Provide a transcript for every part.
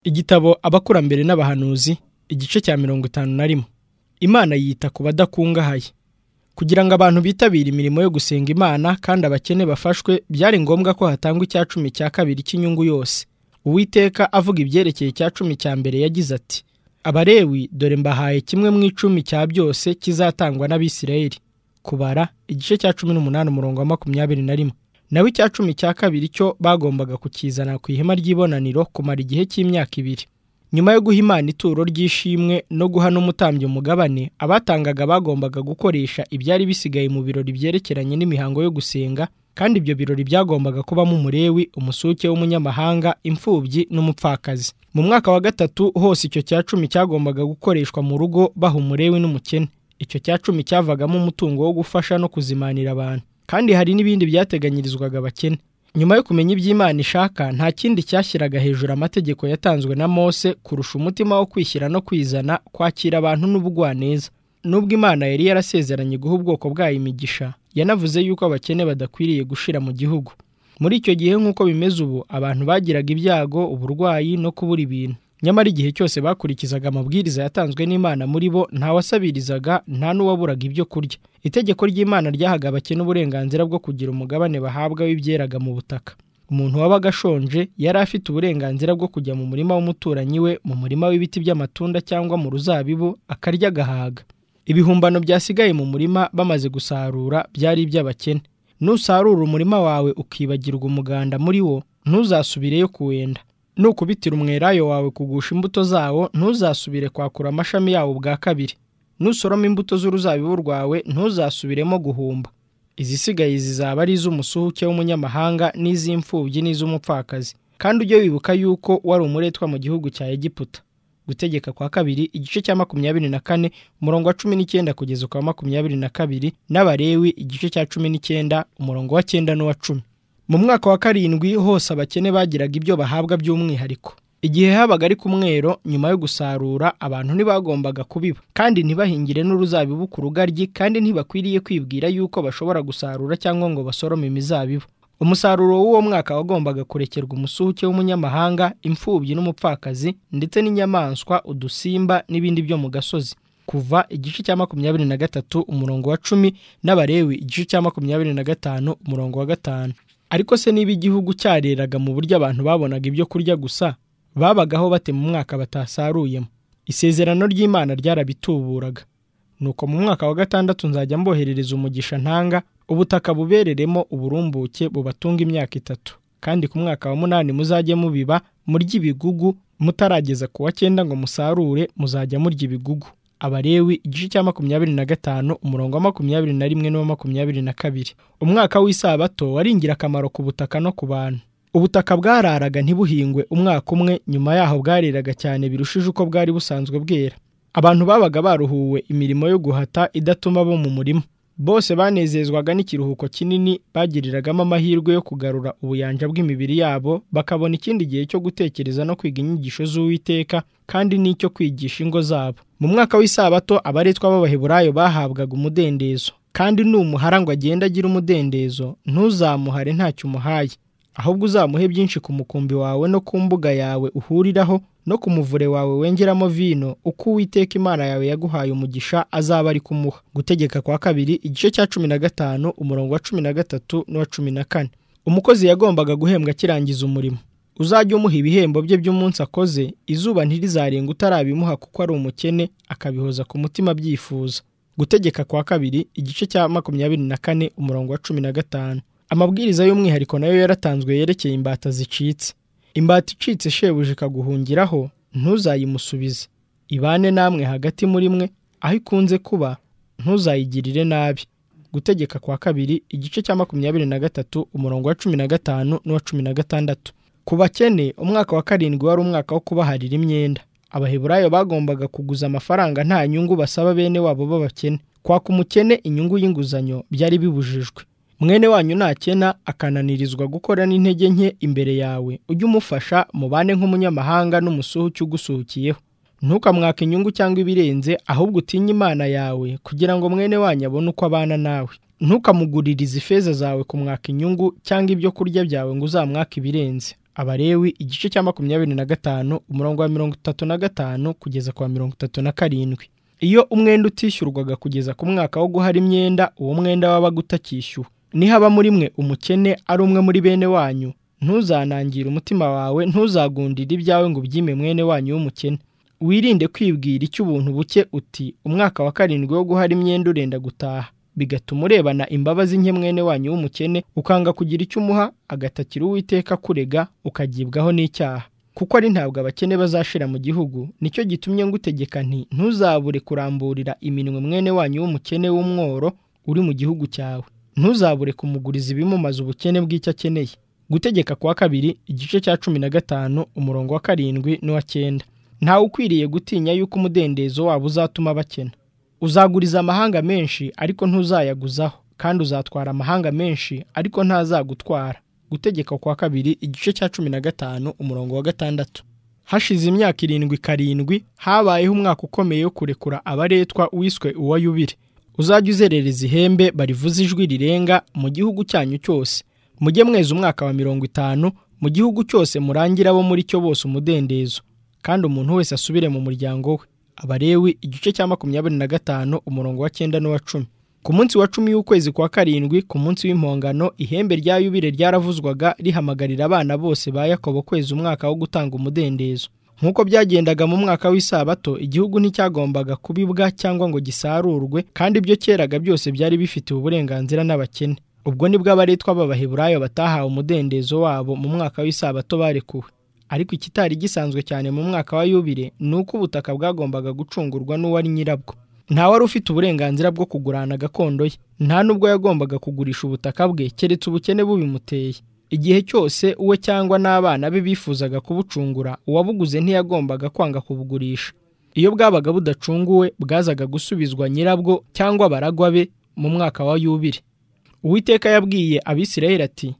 igitabo abakurambere n'abahanuzi igice cya mirongo itanu na rimwe imana yita ku badakungahaye kugira ngo abantu bitabire imirimo yo gusenga imana kandi abakene bafashwe byari ngombwa ko hatangwa icya cumi cya kabiri cy'inyungu yose uwiteka avuga ibyerekeye icya cumi cya mbere yagize ati abarewi dore mbahaye kimwe mu icumi cya byose kizatangwa n'abisirayeli kubara igice cya cumi n'umunani umurongo wa makumyabiri na rimwe nawe icya cumi cya kabiri cyo bagombaga kukizana ku ihema ry'ibonaniro kumara igihe cy'imyaka ibiri nyuma yo guha imana ituro ry'ishimwe no guha n'umutambyi umugabane abatangaga bagombaga gukoresha ibyari bisigaye mu birori byerekeranye n'imihango yo gusenga kandi ibyo birori byagombaga kubamo umurewi umusuke w'umunyamahanga imfubyi n'umupfakazi mu mwaka wa gatatu hose icyo cya cumi cyagombaga gukoreshwa mu rugo baha umurewi n'umukene icyo cya cumi cyavagamo umutungo wo gufasha no kuzimanira abantu kandi hari n'ibindi byateganyirizwaga abakene nyuma yo kumenya iby'imana ishaka nta kindi cyashyiraga hejuru amategeko yatanzwe na mose kurusha umutima wo kwishyira no kwizana kwakira abantu n'ubugwaneza nubwo imana yari yarasezeranye guha ubwoko bwayo imigisha yanavuze yuko abakene badakwiriye gushira mu gihugu muri icyo gihe nk'uko bimeze ubu abantu bagiraga ibyago uburwayi no kubura ibintu nyamara igihe cyose bakurikizaga amabwiriza yatanzwe n'imana muri bo ntawasabirizaga nta n'uwaburaga ibyo kurya itegeko ry'imana ryahaga abakene uburenganzira bwo kugira umugabane bahabwa w'ibyeraga mu butaka umuntu wabaga ashonje yari afite uburenganzira bwo kujya mu murima w'umuturanyi we mu murima w'ibiti by'amatunda cyangwa mu ruzabibu akarya agahaga ibihumbano byasigaye mu murima bamaze gusarura byari iby'abakene nusarura umurima wawe ukibagirwa umuganda muri wo ntuzasubireyo kuwenda nukubitira umwelayo wawe kugusha imbuto zawo ntuzasubire kwakura amashami yawo bwa kabiri nusoroma imbuto z'uruzabibu rwawe ntuzasubiremo guhumba izisigaye zizaba ari iz'umusuhuke w'umunyamahanga n'iz'imfubyi n'iz'umupfakazi kandi ujye wibuka yuko wari umuretwa mu gihugu cya egiputa gutegeka kwa kabiri igice cya makumyabiri na kane umurongo wa cumi n'icyenda kugeza ukwa makumyabiri na kabiri n'abarewi igice cya cumi n'icyenda umurongo wa cyenda n'uwa cumi mu mwaka wa karindwi hose abakene bagiraga ibyo bahabwa by'umwihariko igihe habaga ari ku mwero nyuma yo gusarura abantu ntibagombaga kubiba kandi ntibahingire n'uruzabibu ku rugaryi kandi ntibakwiriye kwibwira yuko bashobora gusarura cyangwa ngo basorome imizabibu umusaruro w'uwo mwaka wagombaga kurekerwa umusuhuke w'umunyamahanga imfubyi n'umupfakazi ndetse n'inyamaswa udusimba n'ibindi byo mu gasozi kuva igice cya makumyabiri na gatatu umurongo wa cumi n'abarewi igice cya makumyabiri na gatanu umurongo wa gatanu ariko se niba igihugu cyareraga mu buryo abantu babonaga ibyo kurya gusa babagaho bate mu mwaka batasaruyemo isezerano ry'imana ryarabituburaga nuko mu mwaka wa gatandatu nzajya mboherereza umugisha ntanga ubutaka bubereremo uburumbuke bubatunga imyaka itatu kandi ku mwaka wa munani muzajye mubiba murya ibigugu mutarageza ku wa cyenda ngo musarure muzajya murya ibigugu abarewi igice cya makumyabiri na gatanu umurongo wa makumyabiri na rimwe n'uwa makumyabiri na kabiri umwaka w'isabato wari ingirakamaro ku butaka no ku bantu ubutaka bwararaga ntibuhingwe umwaka umwe nyuma yaho bwareraga cyane birushije uko bwari busanzwe bwera abantu babaga baruhuwe imirimo yo guhata idatuma bo mu murima bose banezezwaga n'ikiruhuko kinini bagiriragamo amahirwe yo kugarura ubuyanja bw'imibiri yabo bakabona ikindi gihe cyo gutekereza no kwiga inyigisho z'uwiteka kandi n'icyo kwigisha ingo zabo mu mwaka w'isabato abaretwa b'abaheburayo bahabwaga umudendezo kandi n'umuhara ngo agende agira umudendezo ntuzamuhare ntacyo umuhaye ahubwo uzamuhe byinshi ku mukumbi wawe no ku mbuga yawe uhuriraho no ku muvure wawe wengeramo vino uko uwiteka imana yawe yaguhaye umugisha azaba ari kumuha gutegeka kwa kabiri igice cya cumi na gatanu umurongo wa cumi na gatatu n'uwa cumi na kane umukozi yagombaga guhembwa akirangiza umurimo uzajya umuha ibihembo bye by'umunsi akoze izuba ntirizarenga utarabimuha kuko ari umukene akabihoza ku mutima abyifuza gutegeka kwa kabiri igice cya makumyabiri na kane umurongo wa cumi na gatanu amabwiriza y'umwihariko nayo yaratanzwe yerekeye imbata zicitse imbata icitse shebuja ikaguhungiraho ntuzayimusubize ibane namwe hagati muri mwe aho ikunze kuba ntuzayigirire nabi gutegeka kwa kabiri igice cya makumyabiri na gatatu umurongo wa cumi na gatanu n'uwa cumi na gatandatu ku bakene umwaka wa karindwi wari umwaka wo kubaharira imyenda abaheburayo bagombaga kuguza amafaranga nta nyungu basaba bene wabo b'abakene kwaka umukene inyungu y'inguzanyo byari bibujijwe mwene wanyu nakena akananirizwa gukora n'intege nke imbere yawe ujye umufasha mubane nk'umunyamahanga n'umusuhuke ugusuhukiyeho ntukamwake inyungu cyangwa ibirenze ahubwo utinye imana yawe kugira ngo mwene wanyu abone uko abana nawe ntukamuguririze ifeza zawe kumwaka inyungu cyangwa ibyo kurya byawe ngo uzamwake ibirenze abalewi igice cya makumyabiri na gatanu umurongo wa mirongo itatu na gatanu kugeza ku wa mirongo itatu na karindwi iyo umwenda utishyurwaga kugeza ku mwaka wo guhara imyenda uwo mwenda wabaga utakishyuwe nihaba muri mwe umukene ari umwe muri bene wanyu ntuzanangire umutima wawe ntuzagundire ibyawe ngo ubyime mwene wanyu w'umukene wirinde kwibwira icy'ubuntu buke uti umwaka wa karindwi wo guhara imyenda urenda gutaha bigatuma urebana imbabazi nke mwene wanyu w'umukene ukanga kugira icyo umuha agatakira uwiteka kurega ukagibwaho n'icyaha kuko ari ntabwo abakene bazashira mu gihugu nicyo gitumye ngutegeka nti ntuzabure kuramburira iminwe mwene wanyu w'umukene w'umworo uri mu gihugu cyawe ntuzabure kumuguriza ibimumaza ubukene bw'icyo akeneye gutegeka kwa kabiri igice cya cumi na gatanu umurongo wa karindwi n'uwa cyenda ntawe ukwiriye gutinya yuko umudendezo wabo uzatuma bakena uzaguriza amahanga menshi ariko ntuzayaguzaho kandi uzatwara amahanga menshi ariko ntazagutwara gutegeka kwa kabiri igice cya cumi na gatanu umurongo wa gatandatu hashize imyaka irindwi karindwi habayeho umwaka ukomeye wo kurekura abaretwa wiswe uwa yubire uzajya uzerereza ihembe barivuze ijwi rirenga mu gihugu cyanyu cyose mujye mweza umwaka wa mirongo itanu mu gihugu cyose murangira abo muri cyo bose umudendezo kandi umuntu wese asubire mu muryango we abarewi igice cya makumyabiri na gatanu umurongo wa cyenda n'uwa cumi ku munsi wa cumi w'ukwezi kwa karindwi ku munsi w'impongano ihembe rya yubire ryaravuzwaga rihamagarira abana bose ba yakobo kwezi umwaka wo gutanga umudendezo nk'uko byagendaga mu mwaka w'isabato igihugu nticyagombaga kubibwa cyangwa ngo gisarurwe kandi ibyo cyeraga byose byari bifitiwe uburenganzira n'abakene ubwo nibwo abaretwa b'abaheburayo batahawe umudendezo wabo mu mwaka w'isabato barekuwe ariko ikitari gisanzwe cyane mu mwaka wa yubire ni uko ubutaka bwagombaga gucungurwa n'uwari nyirabwo nta wari ufite uburenganzira bwo kugurana gakondo ye nta n'ubwo yagombaga kugurisha ubutaka bwe keretse ubukene bubimuteye igihe cyose uwe cyangwa n'abana be bifuzaga kubucungura uwabuguze ntiyagombaga kwanga kubugurisha iyo bwabaga budacunguwe bwazaga gusubizwa nyirabwo cyangwa baragwa be mu mwaka wa yubire uwiteka yabwiye abisirayeli ati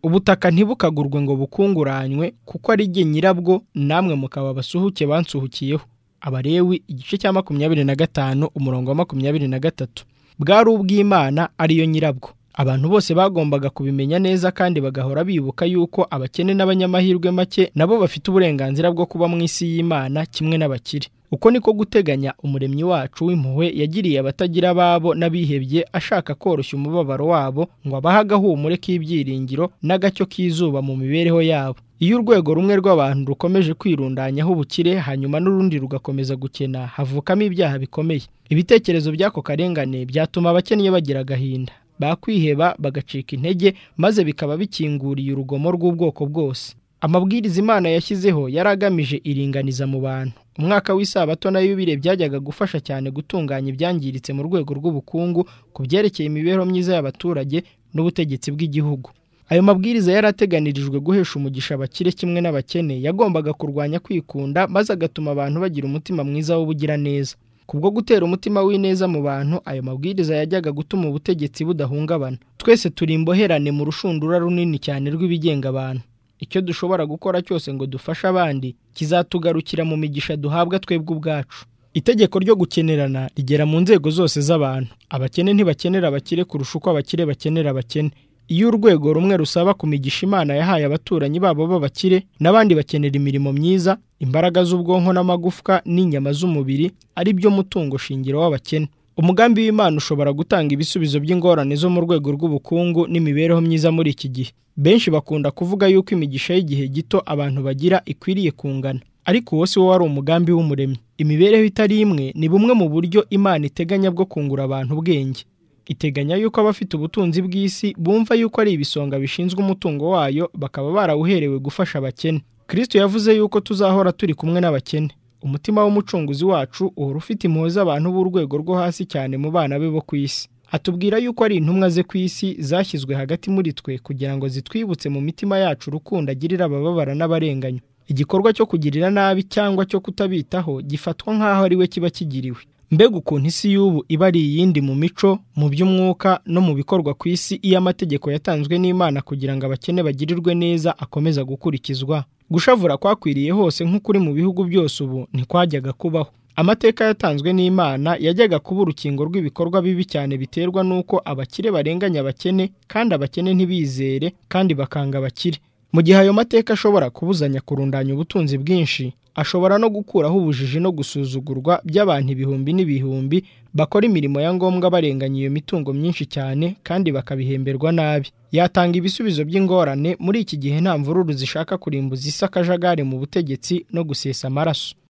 ubutaka ntibukagurwe ngo bukunguranywe kuko ari jye nyirabwo namwe mukaba abasuhuke bansuhukiyeho abarewi igice cya makumyabiri na gatanu umurongo wa makumyabiri na gatatu bwari ubw'imana ariyo nyirabwo abantu bose bagombaga kubimenya neza kandi bagahora bibuka yuko abakene n'abanyamahirwe make nabo bafite uburenganzira bwo kuba mu isi y'imana kimwe n'abakire uko niko guteganya umuremyi wacu w'impuhwe yagiriye abatagira ababo n'abihebye ashaka koroshya umubabaro wabo ngo abahe agahumure k'ibyiringiro n'agacyo k'izuba mu mibereho yabo iyo urwego rumwe rw'abantu rukomeje kwirundanyaho ubukire hanyuma n'urundi rugakomeza gukena havukamo ibyaha bikomeye ibitekerezo by'ako karengane byatuma abakennye bagira agahinda bakwiheba bagacika intege maze bikaba bikinguriye urugomo rw'ubwoko bwose amabwiriza imana yashyizeho yari agamije iringaniza mu bantu umwaka w'isabato na yubire byajyaga gufasha cyane gutunganya ibyangiritse mu rwego rw'ubukungu ku byerekeye imibereho myiza y'abaturage n'ubutegetsi bw'igihugu ayo mabwiriza yari ateganirijwe guhesha umugisha abakire kimwe n'abakene yagombaga kurwanya kwikunda maze agatuma abantu bagira umutima mwiza w'ubugiraneza kubwo gutera umutima w'ineza mu bantu ayo mabwiriza yajyaga gutuma ubutegetsi budahungabana twese turi imboherane mu rushundura runini cyane rw'ibigenga abantu icyo dushobora gukora cyose ngo dufashe abandi kizatugarukira mu migisha duhabwa twebwe ubwacu itegeko ryo gukenerana rigera mu nzego zose z'abantu abakene ntibakenera abakire kurusha uko abakire bakenera abakene iyo urwego rumwe rusaba ku migisha imana yahaye abaturanyi babo b'abakire n'abandi bakenera imirimo myiza imbaraga z'ubwonko n'amagufwa n'inyama z'umubiri ari byo mutungo shingiro w'abakene umugambi w'imana ushobora gutanga ibisubizo by'ingorane zo mu rwego rw'ubukungu n'imibereho myiza muri iki gihe benshi bakunda kuvuga yuko imigisha y'igihe gito abantu bagira ikwiriye kungana ariko uwo si wo wari umugambi w'umuremyi imibereho itari imwe ni bumwe mu buryo imana iteganya bwo kungura abantu ubwenge iteganya yuko abafite ubutunzi bw'isi bumva yuko ari ibisonga bishinzwe umutungo wayo bakaba barawuherewe gufasha abakene kirisito yavuze yuko tuzahora turi kumwe n'abakene umutima w'umucunguzi wacu uhora ufite impuhwe z'abantu b'urwego rwo hasi cyane mu bana be bo ku isi atubwira yuko ari intumwa ze ku isi zashyizwe hagati muri twe kugira ngo zitwibutse mu mitima yacu urukundo agirira abababara n'abarenganya igikorwa cyo kugirira nabi cyangwa cyo kutabitaho gifatwa nk'aho ari we kiba kigiriwe mbega ukuntu isi y'ubu iba ari iyindi mu mico mu by'umwuka no mu bikorwa ku isi iyo amategeko yatanzwe n'imana kugira ngo abakene bagirirwe neza akomeza gukurikizwa gushavura kwakwiriye hose nk'ukuri mu bihugu byose ubu ntikwajyaga kubaho amateka yatanzwe n'imana yajyaga kuba urukingo rw'ibikorwa bibi cyane biterwa n'uko abakire barenganya abakene kandi abakene ntibizere kandi bakanga abakire mu gihe ayo mateka ashobora kubuzanya kurundanya ubutunzi bwinshi ashobora no gukuraho ubujiji no gusuzugurwa by'abantu ibihumbi n'ibihumbi bakora imirimo ya ngombwa barenganya iyo mitungo myinshi cyane kandi bakabihemberwa nabi yatanga ibisubizo by'ingorane muri iki gihe nta mvururu zishaka kurimbuza isi akajagari mu butegetsi no gusesa amaraso